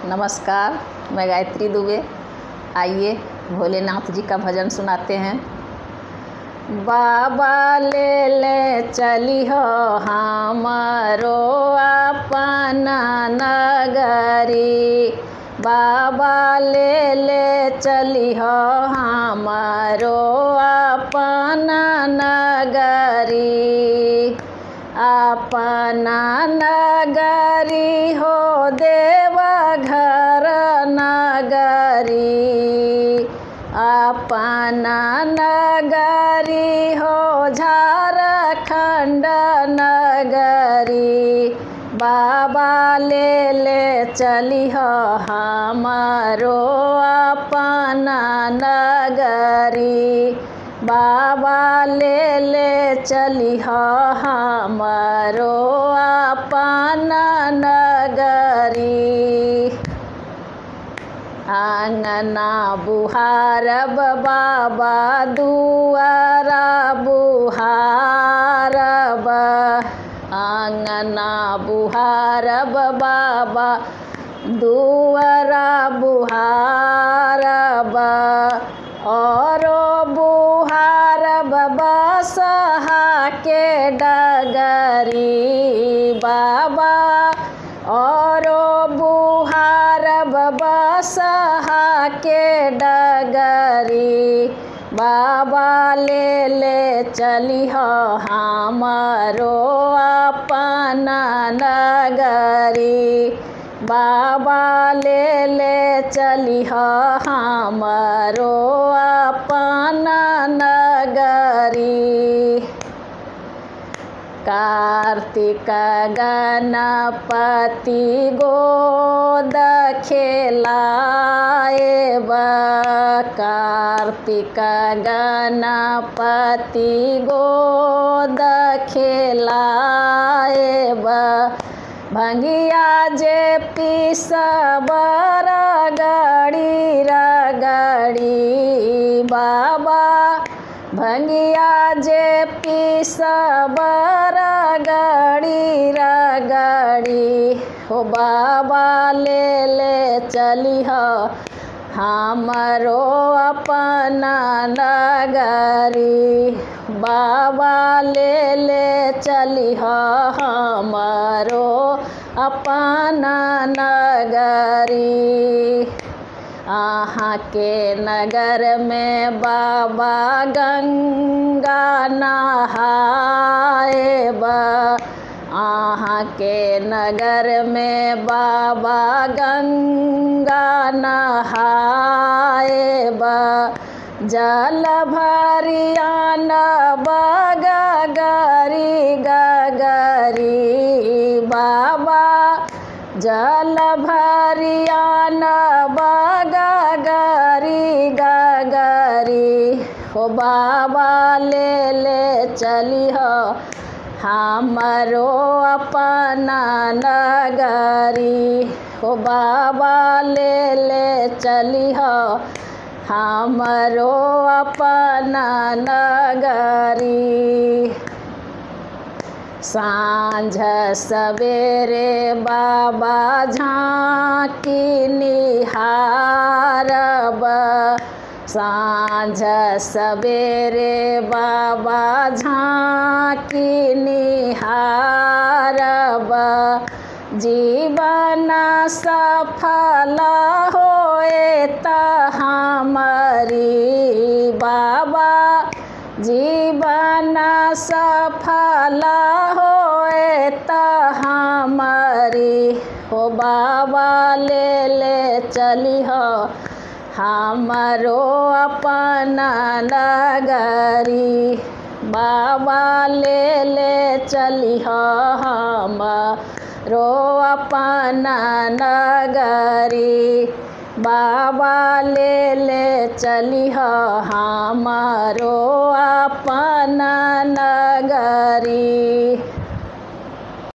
नमस्कार मैं गायत्री दुबे आइए भोलेनाथ जी का भजन सुनाते हैं बाबा ले ले चली हो हमारो अपना नगरी बाबा ले ले चली हो हमारो अपना नगरी अपना नगरी हो देवा घर नगरी अपना नगरी हो झारखंड नगरी बाबा ले ले चली हो हमारो अपना नगरी बाबा ले ले चली हो हमारो अपना नगरी आंगना बुहारब बाबा दुआरा बुहारब आंगना बुहारब बाबा दुआरा बुहारब औरो बुहारब बसहा के डगरी बाबा औरो बुहारब बसहा के डगरी बाबा ले ले चली हो हमारो अपना नगरी बाबा ले ले चली हो हमारो अपना नगरी कार्तिक गणपति गोद खेलाएब कार्तिक गणपति गोद खेलाएब भंगिया जे पिसबर गड़ी रगड़ी बाबा भंगिया जे पिसबर गड़ी रगड़ी हो बाबा ले ले चली हो हमारो अपना नगरी बाबा ले ले चली हो हमारो अपना नगरी अहाँ के नगर में बाबा गंगा नहाएब अहाँ के नगर में बाबा गंगा नहाएब जल भरियान बगरी गगरी बाबा जल भरियान बगरी गगरी हो बाबा ले ले चली हो हमारो अपना नगरी हो बाबा ले ले चली हो हमारो अपना नगरी साँझ सवेरे बाबा झाँकी निहारब साँझ सवेरे बाबा झाँकी निहारब जीवन सफल होए त हमारी बाबा जीवन सफल होए त हमारी हो बाबा ले ले चली हो हमारो अपना नगरी बाबा ले ले चली हो हमारो अपना नगरी बाबा ले ले चली हो हमारो अपना नगरी